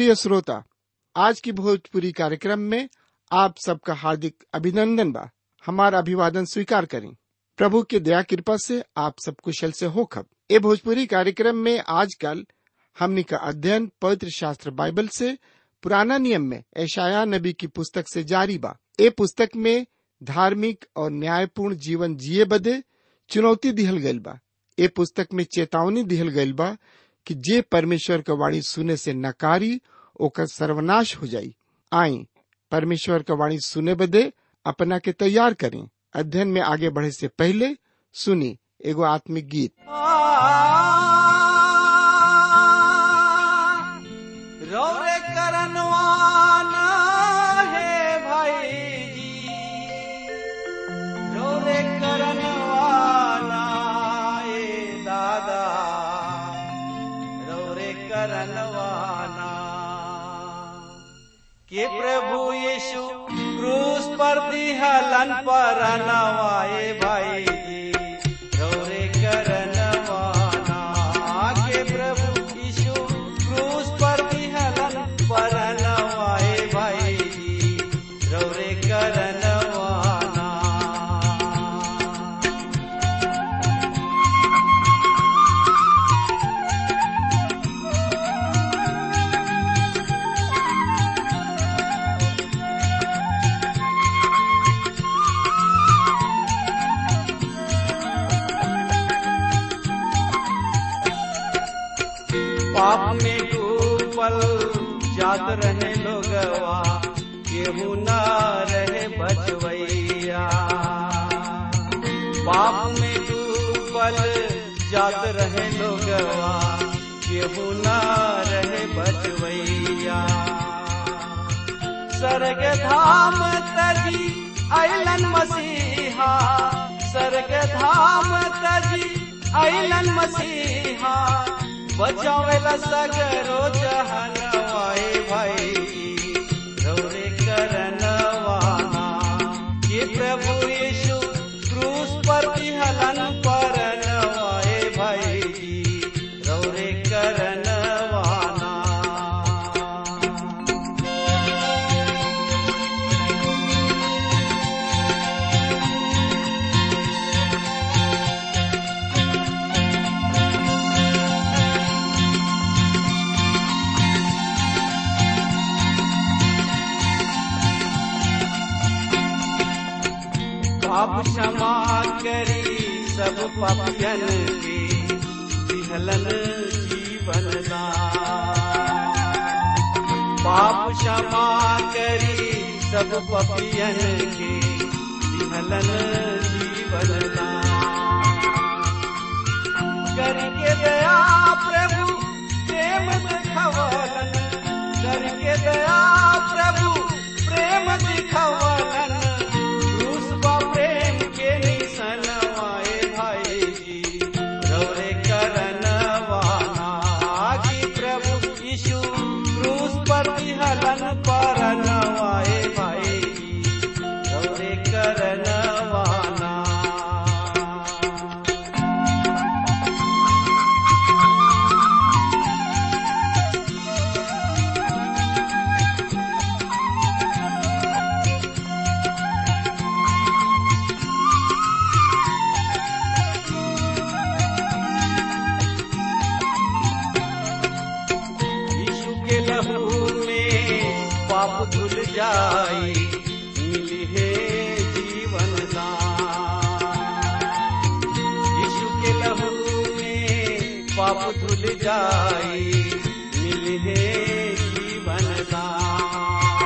प्रिय श्रोता आज की भोजपुरी कार्यक्रम में आप सबका हार्दिक अभिनंदन बा हमारा अभिवादन स्वीकार करें प्रभु की दया कृपा से आप सब कुशल से हो खब ए भोजपुरी कार्यक्रम में आजकल हमनी का अध्ययन पवित्र शास्त्र बाइबल से पुराना नियम में ऐशाया नबी की पुस्तक से जारी बा ए पुस्तक में धार्मिक और न्यायपूर्ण जीवन जिए बदे चुनौती दिहल गइल बा ए पुस्तक में चेतावनी दिहल गइल बा कि जे परमेश्वर का वाणी सुने से नकारी ओकर सर्वनाश हो जाई आई परमेश्वर का वाणी सुने बदे अपना के तैयार करें अध्ययन में आगे बढ़े से पहले सुनी एगो आत्मिक गीत रौरे करनवाना है भाई जी रौरे करनवाना ए दादा रौरे करनवाना के प्रभु यीशु क्रूस पर दिहलन पर नवाए भाई जी रौरे करनवाना के प्रभु यीशु क्रूस पर दिहलन पर नवाए भाई जी रौरे करनवाना पाप में डूबल जात रहे लोगवा केहू न रहे बचवैया पाप में डूबल जात रहे लोगवा केहू न रहे बचवैया स्वर्ग धाम तजी अलन मसीहा स्वर्ग धाम तजी अलन मसीहा बचावेला सगरो जहनवाए भाई रौरे करनवाना ये प्रभु यीशु क्रूस पर हलन पर नवाए भाई रौरे करनवाना पाप क्षमा करी सब पापियन के विहलन जीवन दान पाप क्षमा करी सब पापियन के विहलन जीवन दान करके दया प्रभु प्रेम दिखवलन करके दया प्रभु प्रेम दिखवलन क्रूस बा प्रेम के निशन आए भाई जी रौरे करनवाना कि प्रभु यीशु क्रूस पर हलन पर नवाए भाई जी रौरे करनवाना यीशु के लहू में पाप धुल जाई मिली है जीवन दान यीशु के लहू में पाप धुल जाई मिली है जीवन दान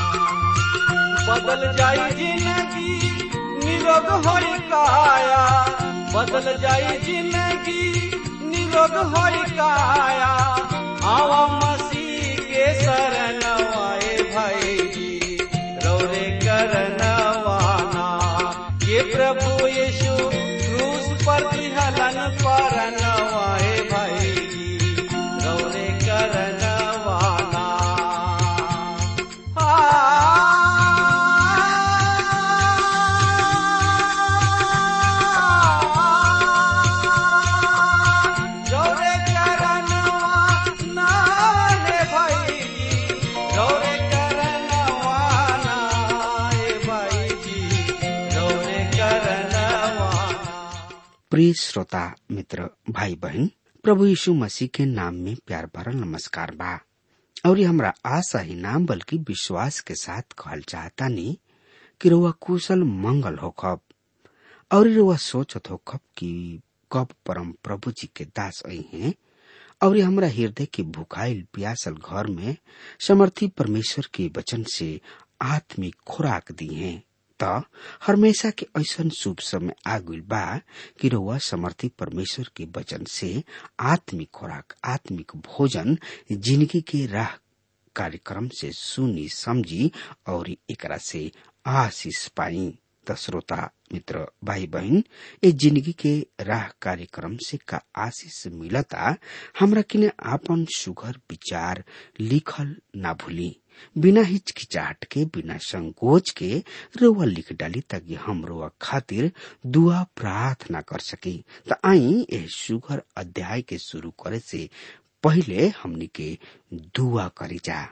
बदल जाई जिंदगी निरोग होई काया बदल जाई जिंदगी निरोग होई काया आवा मसीह के शरण आए भाई जी रौरे करनवाना ये प्रभु यीशु क्रूस पर हलन पर नवाए भाई जी रौरे करनवाना रौरे करनवाना प्रिय श्रोता मित्र भाई बहन प्रभु यीशु मसीह के नाम में प्यार भरल नमस्कार बा और ये हमरा आशा ही नाम बल्कि विश्वास के साथ कहल चाहता नहीं कि रुआ कुशल मंगल होखब और रुआ सोचत होखब कि कब परम प्रभु जी के दास आई हैं और ये हमरा हृदय के भुखाइल प्यासल घर में समर्थी परमेश्वर के वचन से आत्मिक खुराक दी हैं त हमेशा के ऐसन शुभ समय आगुल बा कि रउआ समर्थी परमेश्वर के वचन से आत्मिक खुराक आत्मिक भोजन जिंदगी के राह कार्यक्रम से सुनी समझी और एकरा से आशीष पाई त श्रोता मित्र भाई बहन ए जिंदगी के राह कार्यक्रम से का आशीष मिलता हमरा किने आपन सुघर विचार लिखल ना भूली बिना हिचकिचाहट के बिना संकोच के रोआ लिख डाली ताकि हम रोआ खातिर दुआ प्रार्थना कर सकी त आई एह सुघर अध्याय के शुरू करे से पहिले हमनी के दुआ करी जा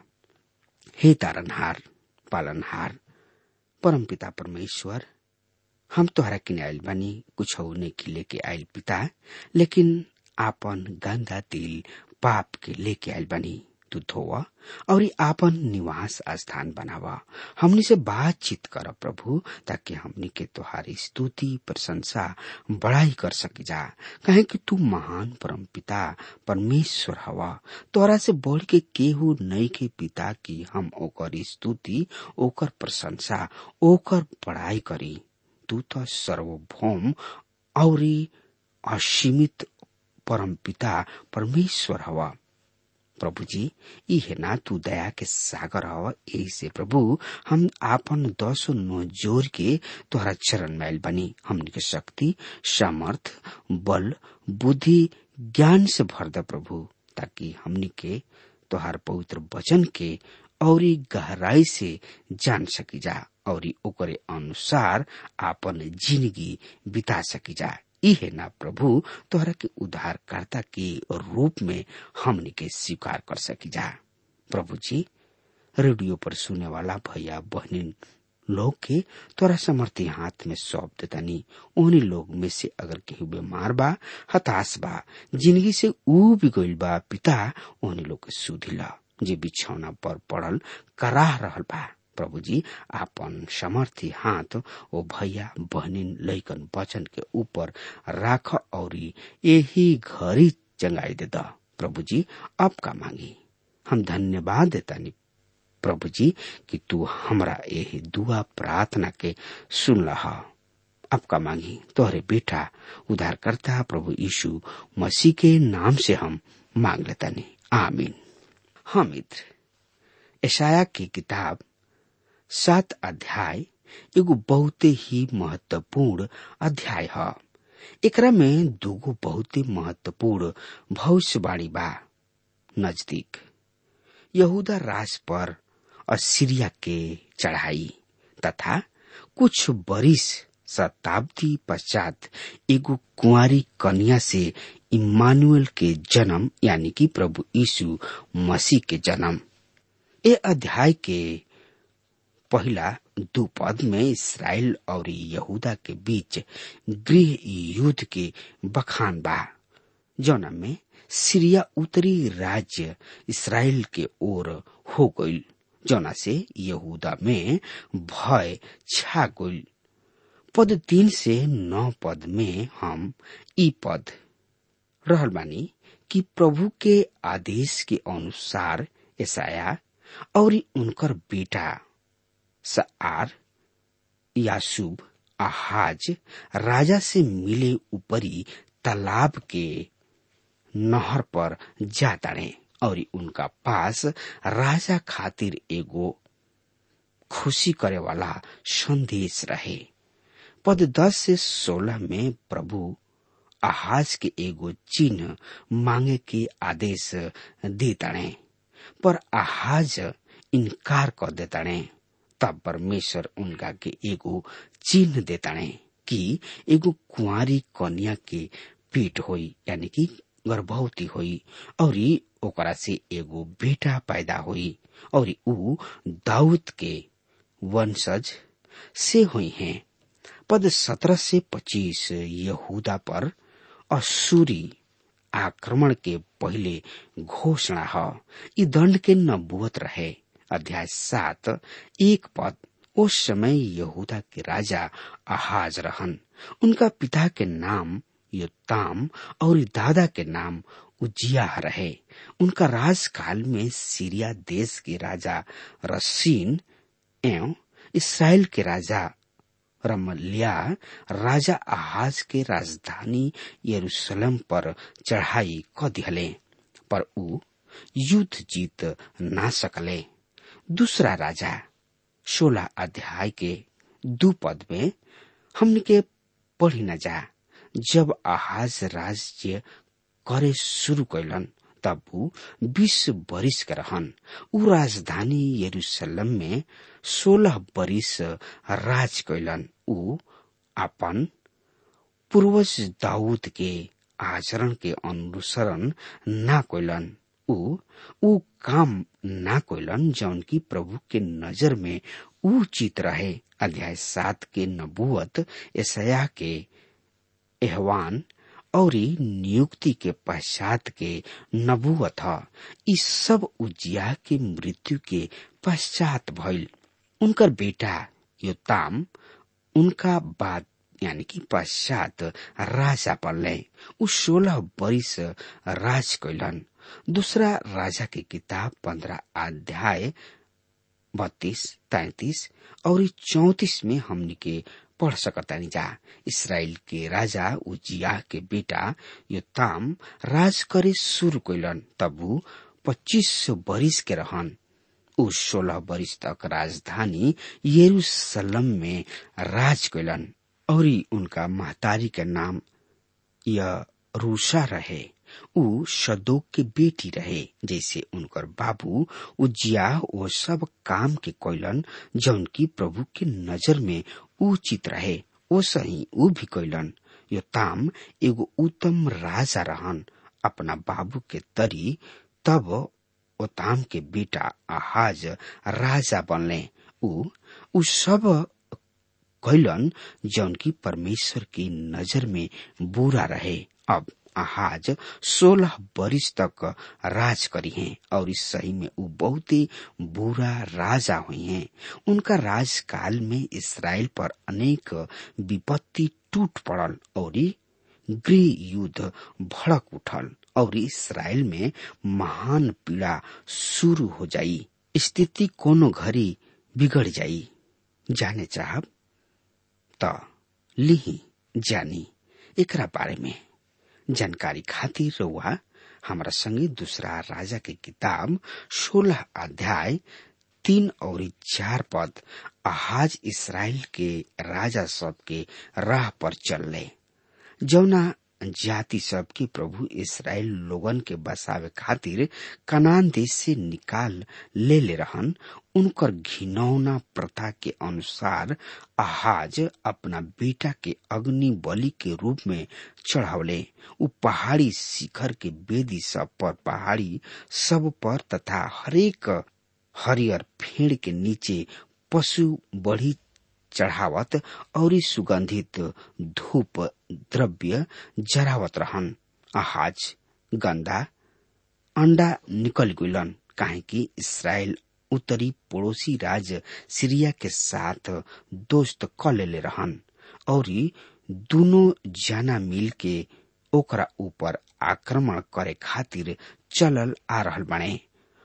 हे तारनहार पालनहार परमपिता परमेश्वर हम तोहरा किने आयल बानी कुछ नहीं लेके आयल पिता लेकिन आपन गंदा दिल पाप के लेके आयल बानी तू धोवा और आपन निवास स्थान बनावा हमनी से बातचीत कर प्रभु ताकि हमनी के तुहारी स्तुति प्रशंसा बड़ाई कर सकी जा कहे कि तू महान परम पिता परमेश्वर हवा तोरा से बढ़ के केहू नहीं के पिता की हम ओकर स्तुति ओकर प्रशंसा ओकर बड़ाई करी तू तो सर्वभौम और असीमित परम पिता परमेश्वर हवा प्रभु जी ई है ना तू दया के सागर हव यही से प्रभु हम आपन दसो नो जोर के तोहरा चरण मैल बनी हमनी के शक्ति सामर्थ बल बुद्धि ज्ञान से भर दे प्रभु ताकि हमनी के तोहार पवित्र वचन के और गहराई से जान सकी जा और ओकरे अनुसार आपन जिंदगी बिता सकी जा इहे ना प्रभु तोहरा के उद्धारकर्ता के रूप में हमने के स्वीकार कर सकी जा प्रभु जी रेडियो पर सुने वाला भैया बहनी लोग के तोरा समर्थी हाथ में सौंप देतानी उन्हीं लोग में से अगर केहू बीमार बा हताश बा जिंदगी से ऊब गइल बा पिता उन्हीं लोग के सुधिला जे बिछौना पर पड़ल कराह रहल बा प्रभु जी आपन समर्थी हाथ ओ भैया बहनिन लैकन वचन के ऊपर राख और यही घड़ी चंगाई दे द प्रभु जी अब का मांगी हम धन्यवाद देतानी प्रभु जी कि तू हमरा यही दुआ प्रार्थना के सुन लहा अब का मांगी तोहरे बेटा उद्धारकर्ता प्रभु यीशु मसीह के नाम से हम मांग लेतानी आमीन हाँ मित्र ऐशाया की किताब सात अध्याय एगो बहुते ही महत्वपूर्ण अध्याय है एकरा में दूगो बहुते महत्वपूर्ण भविष्यवाणी बा नजदीक यहूदा राज पर असीरिया के चढ़ाई तथा कुछ बरिस शताब्दी पश्चात एगो कुंवारी कन्या से इमानुएल के जन्म यानी कि प्रभु यीशु मसीह के जन्म ए अध्याय के पहला दो पद में इसराइल और यहूदा के बीच गृह युद्ध के बखान बा जौना में सीरिया उत्तरी राज्य इसराइल के ओर हो गईल जौना से यहूदा में भय छा गईल पद तीन से नौ पद में हम ई पद रहल बानी कि प्रभु के आदेश के अनुसार ऐसाया और उनकर बेटा सआर यासूब आहाज राजा से मिले ऊपरी तालाब के नहर पर जा तड़े और उनका पास राजा खातिर एगो खुशी करे वाला संदेश रहे पद दस से सोलह में प्रभु आहाज के एगो चिन्ह मांगे के आदेश दे तड़े पर आहाज इनकार कर देताड़े तब परमेश्वर उनका के एगो चिन्ह देताड़े कि एगो कुंवारी कन्या के पीठ होई यानी कि गर्भवती होई और ओकरा से एगो बेटा पैदा हुई और ऊ दाऊद के वंशज से हुई हैं पद सत्रह से पच्चीस यहूदा पर असूरी आक्रमण के पहले घोषणा ह ई दंड के नबूत रहे अध्याय सात एक पद उस समय यहूदा के राजा आहाज रहन उनका पिता के नाम योताम और दादा के नाम उजिया रहे उनका राजकाल में सीरिया देश के राजा रसीन एवं इसराइल के राजा रमलिया राजा आहाज के राजधानी यरूशलेम पर चढ़ाई क दिहले पर ऊ युद्ध जीत ना सकले दूसरा राजा सोलह अध्याय के दू पद में हमने के पढ़ी न जा जब आहाज राज्य करे शुरू कैलन तब ऊ बीस बरिस के रहन ऊ राजधानी यरूशलेम में सोलह बरिस राज कैलन ऊ अपन पूर्वज दाऊद के आचरण के अनुसरण ना कैलन ऊ ऊ काम ना कैलन जौन की प्रभु के नजर में उचित रहे अध्याय सात के नबुअत ऐसया के एहवान और नियुक्ति के पश्चात के नबुअत ह ई सब उजिया के मृत्यु के पश्चात भइल उनकर बेटा योताम उनका बाद यानी कि पश्चात राजा बनले उ सोलह बरिस राज कैलन दूसरा राजा के किताब पंद्रह अध्याय बत्तीस तैतीस और चौतीस में हमनी के पढ़ सकतानी जा इसराइल के राजा उजिया के बेटा योताम राज करे शुरू कैलन तब ऊ पच्चीस बरिस के रहन ऊ सोलह बरिस तक राजधानी यरूशलेम में राज कैलन और उनका महतारी के नाम यरूषा रहे ऊ सदोक के बेटी रहे जैसे उनकर बाबू उजिया वो सब काम के कैलन जौन की प्रभु के नजर में उचित रहे ओ सही ऊ भी कैलन यो ताम एगो उत्तम राजा रहन अपना बाबू के तरी तब ओताम के बेटा आहाज राजा बनले ऊ ऊ सब कैलन जौन की परमेश्वर की नजर में बुरा रहे अब आहाज सोलह बरिस तक राज करी हैं और इस सही में वो बहुत ही बुरा राजा हुई हैं उनका राजकाल में इसराइल पर अनेक विपत्ति टूट पड़ल और गृह युद्ध भड़क उठल और इसराइल में महान पीड़ा शुरू हो जाई स्थिति कोनो घड़ी बिगड़ जाई जाने चाहब त लिही जानी एकरा बारे में जानकारी खातिर रउआ हमारा संगे दूसरा राजा के किताब सोलह अध्याय तीन और चार पद आहाज इसराइल के राजा सब के राह पर चलले जौना जाति सब की प्रभु इसराइल लोगन के बसावे खातिर कनान देश से निकाल ले ले रहन उनकर घिनौना प्रथा के अनुसार आहाज अपना बेटा के अग्नि बलि के रूप में चढ़ावले उ पहाड़ी शिखर के बेदी सब पर पहाड़ी सब पर तथा हरेक हरियर फेड़ के नीचे पशु बढ़ी चढ़ावत और सुगंधित धूप द्रव्य जरावत रहन आहाज गंदा अंडा निकल गुलन काहे कि इसराइल उत्तरी पड़ोसी राज्य सीरिया के साथ दोस्त क लेले रहन और दोनों जना मिल के ओकरा ऊपर आक्रमण करे खातिर चलल आ रहल बने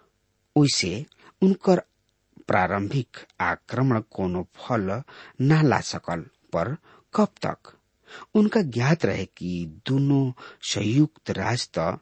ओइसे उनकर प्रारंभिक आक्रमण कोनो फल न ला सकल पर कब तक उनका ज्ञात रहे कि दोनों संयुक्त राष्ट्र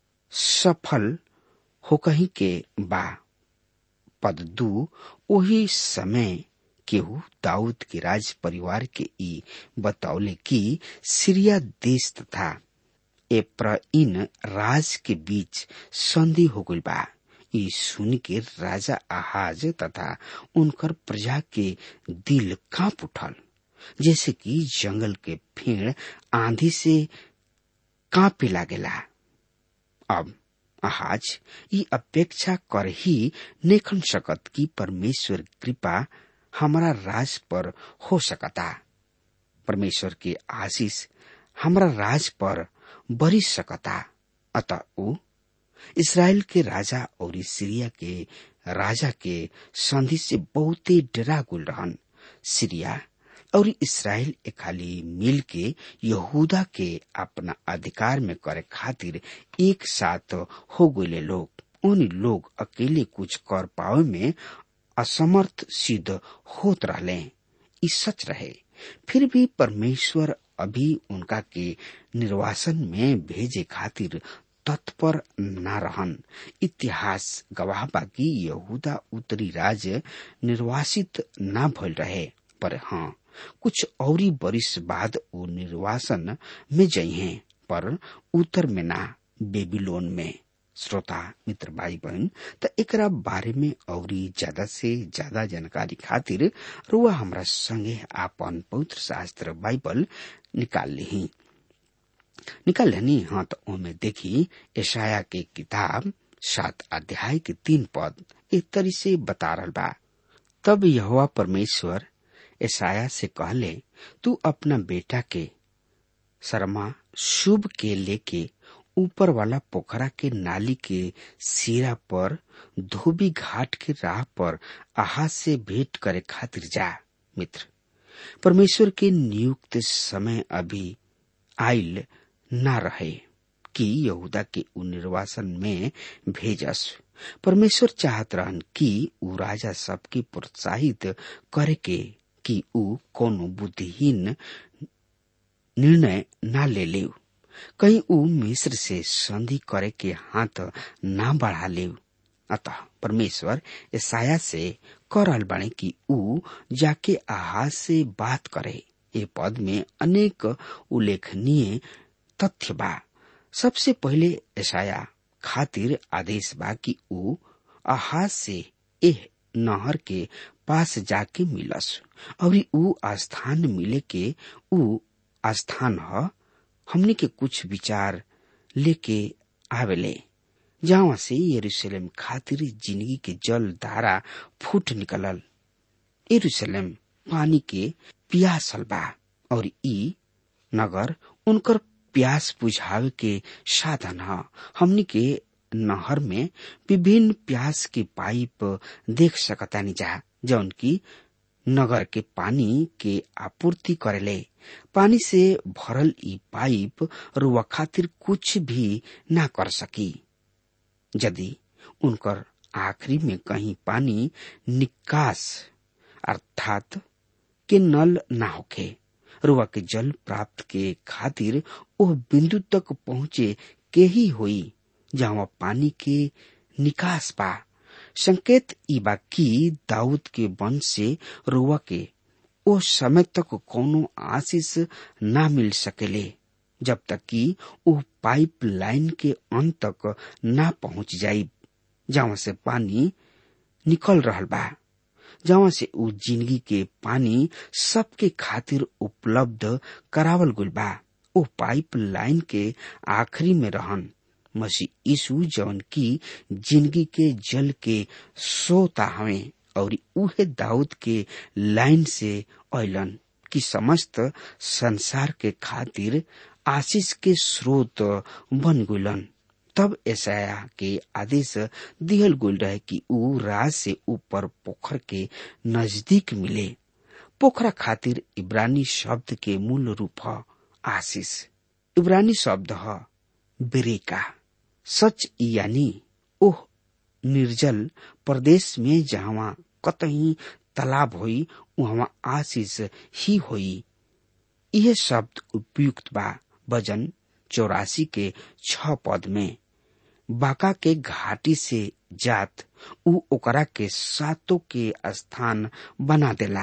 सफल हो कहीं के बा पद दू वही समय केहू दाऊद के राज परिवार के ई बतौले कि सीरिया देश तथा एप्रइन राज के बीच संधि हो गई बा ई सुन के राजा आहाज तथा उनकर प्रजा के दिल कांप उठल जैसे कि जंगल के फेड़ आंधी से कांपे लागेला अब आहाज ई अपेक्षा कर ही नेखन सकत कि परमेश्वर कृपा हमारा राज पर हो सकता परमेश्वर के आशीष हमरा राज पर बरी सकता अतः ऊ इसराइल के राजा और सीरिया के राजा के संधि से बहुते डरा गुल रहन सीरिया और इसराइल ए खाली मिल के यहूदा के अपना अधिकार में करे खातिर एक साथ हो गए लोग उन लोग अकेले कुछ कर पावे में असमर्थ सिद्ध होत रहले ई सच रहे फिर भी परमेश्वर अभी उनका के निर्वासन में भेजे खातिर तत्पर न रहन इतिहास गवाह बाकी यहूदा उत्तरी राज्य निर्वासित न भइल रहे पर हाँ कुछ औरी बरिस बाद वो निर्वासन में जइहे पर उत्तर में ना बेबीलोन में श्रोता मित्र भाई बहन त एकरा बारे में औरी ज्यादा से ज्यादा जानकारी खातिर रुआ हमरा संगे आपन पवित्र शास्त्र बाइबल निकाल ली निकाल लेनी हाँ तो ओमे देखी ईशाया के किताब सात अध्याय के तीन पद एक तरी से बता रहा बा तब यहोवा परमेश्वर ईसाया से कहले तू अपना बेटा के शर्मा शुभ के लेके ऊपर वाला पोखरा के नाली के सिरा पर धोबी घाट के राह पर आहाज से भेंट करे खातिर जा मित्र परमेश्वर के नियुक्त समय अभी आयल न रहे कि यहूदा के उ निर्वासन में भेजस परमेश्वर चाहत रहन कि उ राजा सबके प्रोत्साहित करे के कि उ कोनो बुद्धिहीन निर्णय न ले ले कहीं उ मिस्र से संधि करे के हाथ न बढ़ा ले अतः परमेश्वर ईसाया से करल बने कि उ जाके आहाज से बात करे ये पद में अनेक उल्लेखनीय तथ्य बा सबसे पहले ईसाया खातिर आदेश बा कि उ आहाज से एह नहर के पास जाके मिलस और उ स्थान मिले के उ स्थान ह हमने के कुछ विचार लेके आवेले जहाँ से यरूशलेम खातिर जिंदगी के जल धारा फूट निकलल यरूशलेम पानी के पियासल बा और ई नगर उनकर प्यास बुझावे के साधन ह हमनी के नहर में विभिन्न प्यास के पाइप देख सकतानी जा जौन की नगर के पानी के आपूर्ति करेले पानी से भरल ई पाइप रुआ खातिर कुछ भी ना कर सकी यदि उनकर आखिरी में कहीं पानी निकास अर्थात के नल ना होखे रुआ के जल प्राप्त के खातिर ओह बिंदु तक पहुँचे के ही होई जहाँ पानी के निकास पा संकेत ई बा कि दाऊद के वंश से रुआ के ओ समय तक कोनो आशीष ना मिल सकेले जब तक कि वो पाइप लाइन के अंत तक ना पहुंच जाई जहाँ से पानी निकल रहल बा जहाँ से उ जिंदगी के पानी सबके खातिर उपलब्ध करावल गुल बा ओ पाइप लाइन के आखिरी में रहन मसीह यीशु जौन की जिंदगी के जल के सोता हवे और उहे दाऊद के लाइन से अलन कि समस्त संसार के खातिर आशीष के स्रोत बन गुलन तब ऐसाया के आदेश दिहल गुल रहे कि ऊ राज से ऊपर पोखर के नजदीक मिले पोखरा खातिर इब्रानी शब्द के मूल रूप ह आशीष इब्रानी शब्द ह बेरेका सच यानी ओह निर्जल प्रदेश में जहाँ कतही तालाब होई वहाँ आशीष ही होई यह शब्द उपयुक्त बा वजन चौरासी के छ पद में बाका के घाटी से जात उ ओकरा के सातों के स्थान बना देला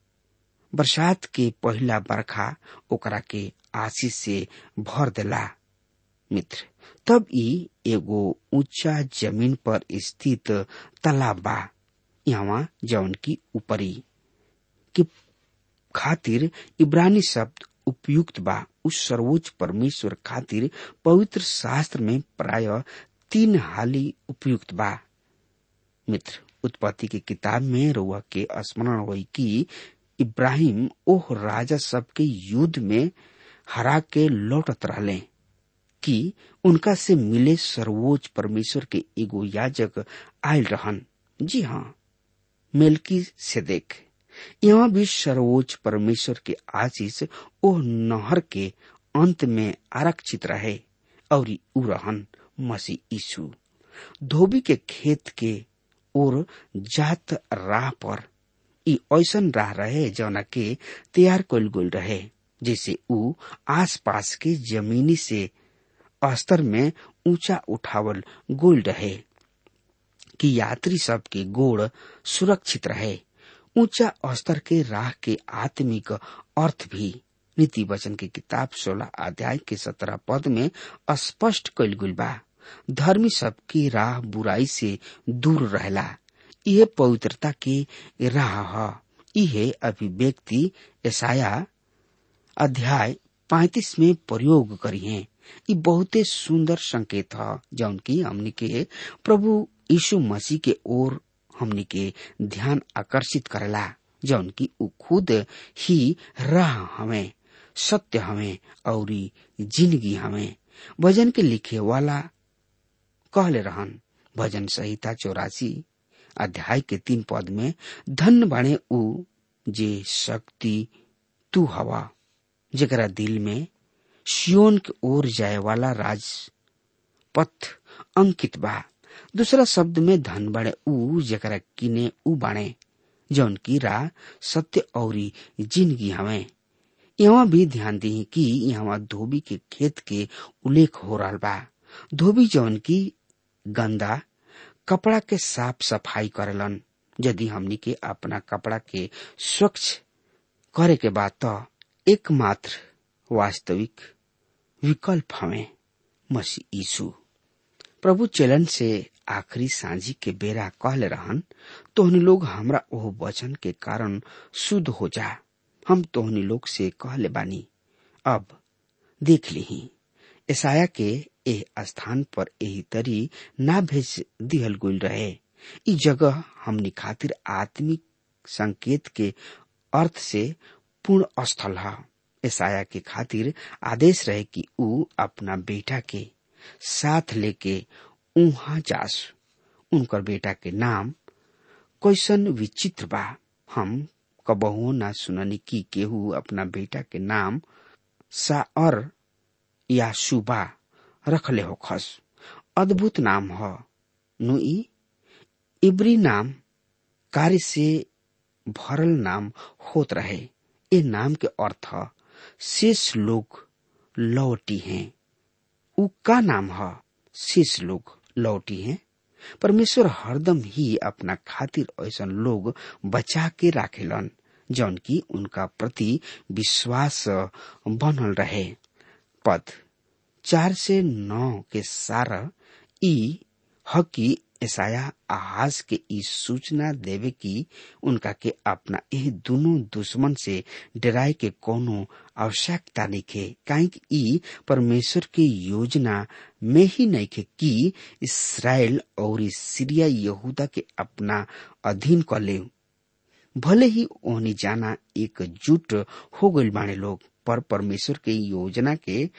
बरसात के पहला बरखा ओकरा के आशीष से भर देला मित्र तब ई एगो ऊंचा जमीन पर स्थित तालाब बा यहाँ जौन की ऊपरी के खातिर इब्रानी शब्द उपयुक्त बा उस सर्वोच्च परमेश्वर खातिर पवित्र शास्त्र में प्राय तीन हाली उपयुक्त बा मित्र उत्पत्ति की किताब में रुआ के स्मरण हुई कि इब्राहिम ओह राजा सबके युद्ध में हरा के लौटत रहले कि उनका से मिले सर्वोच्च परमेश्वर के एगो याजक आयल रहन जी हाँ मेलकी से देख यहाँ भी सर्वोच्च परमेश्वर के आशीष ओह नहर के अंत में आरक्षित रहे और उ रहन मसीह यीशु धोबी के खेत के ओर जात राह पर ई ऐसन राह रहे जौना के तैयार कल गोल रहे जैसे उ आसपास के जमीनी से स्तर में ऊंचा उठावल गोल रहे कि यात्री सब के गोड़ सुरक्षित रहे ऊंचा स्तर के राह के आत्मिक अर्थ भी नीति वचन की किताब सोलह अध्याय के सत्रह पद में स्पष्ट कल गुल बा धर्मी सबकी राह बुराई से दूर रहला यह पवित्रता के राह ह यह अभिव्यक्ति ईसाया अध्याय पैतीस में प्रयोग करी है ये बहुते सुंदर संकेत है जौन की हमनी के प्रभु यीशु मसीह के ओर हमनी के ध्यान आकर्षित करेला जौन की उ खुद ही राह हमें सत्य हमें और जिंदगी हमें भजन के लिखे वाला कहले रहन भजन संहिता चौरासी अध्याय के तीन पद में धन बाणे उ जे शक्ति तू हवा जरा दिल में सियोन के ओर जाए वाला राज पथ अंकित बा दूसरा शब्द में धन बाणे उ जरा किने उ बाणे जौन की राह सत्य और जिंदगी हमें यहाँ भी ध्यान दी कि यहाँ धोबी के खेत के उल्लेख हो रहा बा धोबी जौन की गंदा कपड़ा के साफ सफाई करेलन यदि हमनी के अपना कपड़ा के स्वच्छ करे के बाद तो एकमात्र वास्तविक विकल्प हमें मसीह यीशु प्रभु चलन से आखिरी सांझी के बेरा कहले रहन तोहनी लोग हमरा ओह वचन के कारण शुद्ध हो जा हम तोहनी लोग से कहले बानी अब देख ली ईसाया के एह स्थान पर यही तरी ना भेज दिहल गुल रहे इ जगह हमनी खातिर आत्मिक संकेत के अर्थ से पूर्ण स्थल है ईसाया के खातिर आदेश रहे कि ऊ अपना बेटा के साथ लेके उहा जास उनकर बेटा के नाम कैसन विचित्र बा हम कबहू ना सुननी की केहू अपना बेटा के नाम साअर या सुबा रखले हो खस अद्भुत नाम ह नुई इब्री नाम कार्य से भरल नाम होत रहे ए नाम के अर्थ शेष लोग लौटी हैं उ का नाम है शेष लोग लौटी हैं परमेश्वर हरदम ही अपना खातिर ऐसा लोग बचा के राखेलन जौन की उनका प्रति विश्वास बनल रहे पद चार से नौ के सारा ई हकी ईसाया आहाज के ई सूचना देवे की उनका के अपना यह दोनों दुश्मन से डराए के कोनो आवश्यकता नहीं खे काहे ई परमेश्वर के योजना में ही नहीं खे कि इसराइल और सीरिया यहूदा के अपना अधीन कर ले भले ही ओहनी जाना एकजुट हो गई बाणे लोग पर परमेश्वर के योजना के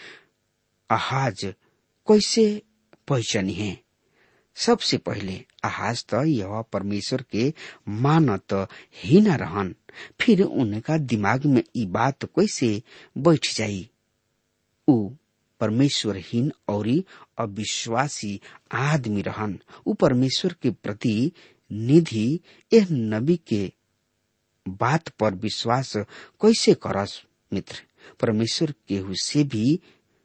आहाज कैसे पहचानी है सबसे पहले आहाज त यह परमेश्वर के मानत ही न रहन फिर उनका दिमाग में ई बात कैसे बैठ जाई उ परमेश्वरहीन और अविश्वासी आदमी रहन उ परमेश्वर के प्रति निधि यह नबी के बात पर विश्वास कैसे करस मित्र परमेश्वर केहू से भी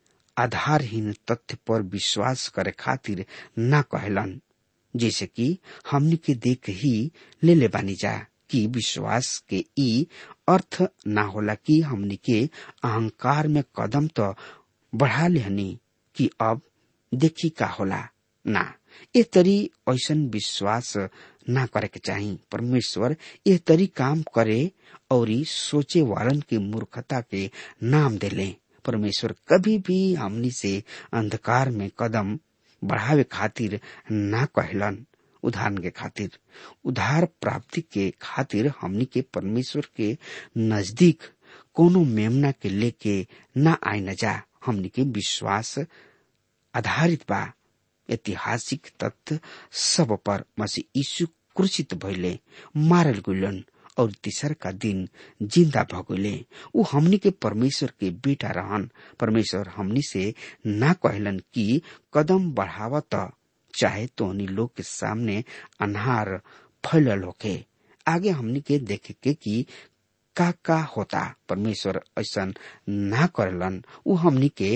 आधारहीन तथ्य पर विश्वास करे खातिर ना कहलन जैसे कि हमनी के देख ही ले ले बानी जा कि विश्वास के ई अर्थ ना होला कि हमनी के अहंकार में कदम तो बढ़ा लेहनी कि अब देखी का होला ना ए तरी ऐसन विश्वास ना करे के चाही परमेश्वर ए तरी काम करे और सोचे वालन के मूर्खता के नाम देले परमेश्वर कभी भी हमनी से अंधकार में कदम बढ़ावे खातिर ना कहलन उदाहरण के खातिर उधार प्राप्ति के खातिर हमनी के परमेश्वर के नजदीक कोनो मेमना के लेके न आए न जा हमनी के विश्वास आधारित बा ऐतिहासिक तथ्य सब पर मसीह यीशु क्रूसित भइले मारल गुलन और तीसर का दिन जिंदा भगोले उ हमनी के परमेश्वर के बेटा रहन परमेश्वर हमनी से ना कहलन कि कदम बढ़ावा त चाहे तो उन्हीं लोग के सामने अनहार फैलल होके आगे हमनी के देखे के कि का का होता परमेश्वर ऐसा ना करलन उ हमनी के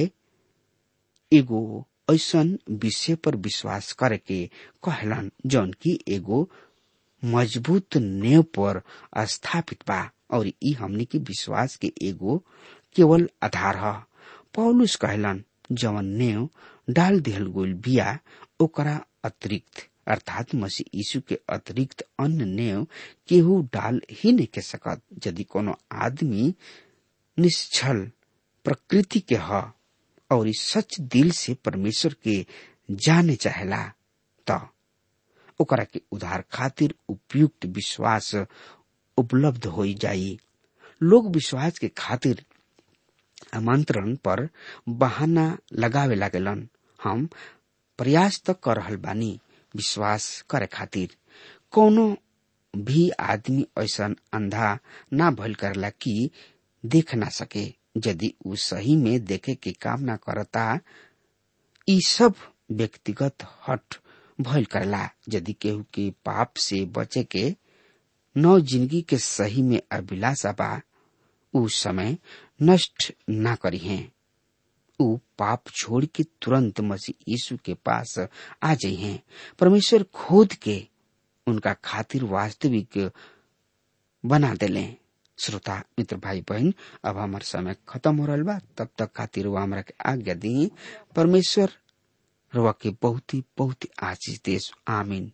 एगो ऐसन विषय पर विश्वास करे के कहलन जौन की एगो मजबूत नेव पर स्थापित बा और ई हमनी के विश्वास के एगो केवल आधार ह पौलुस कहलन जवन नेव डाल दिहल गोल बिया ओकरा अतिरिक्त अर्थात मसीह यीशु के अतिरिक्त अन्य नेव केहू डाल ही नहीं के सकत यदि कोनो आदमी निश्चल प्रकृति के ह और सच दिल से परमेश्वर के जाने चाहेला त ओकरा के उधार खातिर उपयुक्त विश्वास उपलब्ध हो जाई लोग विश्वास के खातिर आमंत्रण पर बहाना लगावे लागेलन हम प्रयास त कर रहल बानी विश्वास करे खातिर कोनो भी आदमी ऐसा अंधा ना भइल करला कि देख ना सके यदि उ सही में देखे के काम ना करता ई सब व्यक्तिगत हट भइल करला यदि केहू के पाप से बचे के नौ जिंदगी के सही में अभिलाषा बा उ समय नष्ट ना करी है उ पाप छोड़ के तुरंत मसीह यीशु के पास आ जाई हैं परमेश्वर खुद के उनका खातिर वास्तविक बना देले श्रोता मित्र भाई बहन अब हमार समय खत्म हो रहा बा तब तक खातिर वो हमरा के आज्ञा दी परमेश्वर रवा के बहुत ही बहुत ही आशीष देश आमीन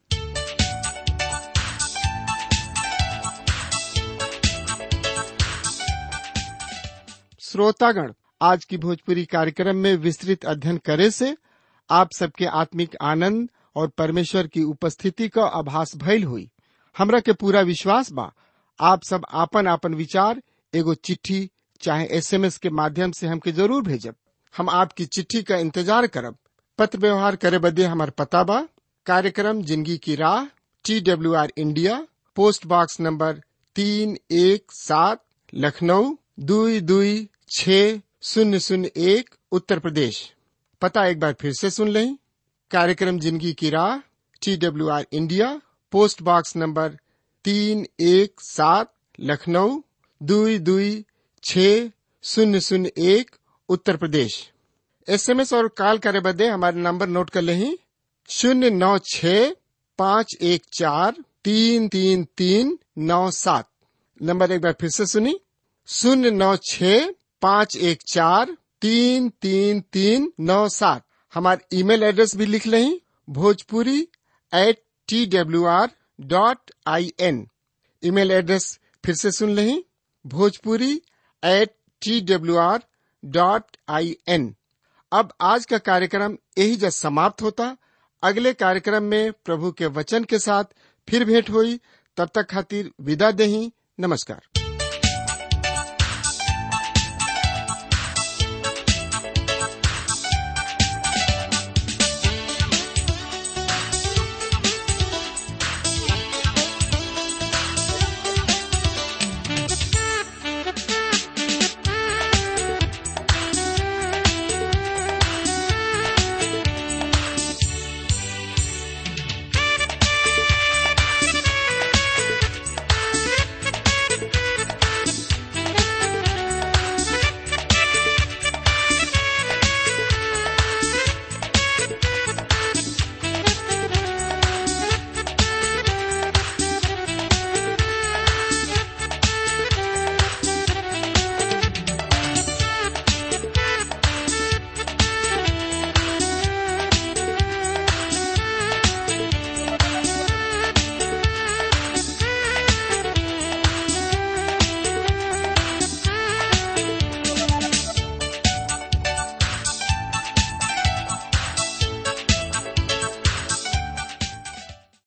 श्रोतागण आज की भोजपुरी कार्यक्रम में विस्तृत अध्ययन करे से आप सबके आत्मिक आनंद और परमेश्वर की उपस्थिति का आभास भइल हुई हमरा के पूरा विश्वास बा आप सब आपन आपन विचार एगो चिट्ठी चाहे एसएमएस के माध्यम से हमके जरूर भेजब हम आपकी चिट्ठी का इंतजार करब पत्र व्यवहार करे बदे हमार पता बा कार्यक्रम जिंदगी की राह T W R India post box number तीन एक सात लखनऊ दुई दुई छ शून्य शून्य एक उत्तर प्रदेश पता एक बार फिर से सुन लें कार्यक्रम जिंदगी की राह T W R India post box number तीन एक सात लखनऊ दुई दुई छ शून्य शून्य एक उत्तर प्रदेश एसएमएस और कॉल करे बदे हमारे नंबर नोट कर लें शून्य नौ छ पाँच एक चार तीन तीन तीन नौ सात नंबर एक बार फिर से सुनी शून्य नौ छ पाँच एक चार तीन तीन तीन नौ सात हमारे ईमेल एड्रेस भी लिख लें Bhojpuri at T W R dot I N email address फिर से सुन लें Bhojpuri at T W R dot I N अब आज का कार्यक्रम यही जब समाप्त होता अगले कार्यक्रम में प्रभु के वचन के साथ फिर भेंट हुई तब तक खातिर विदा दही नमस्कार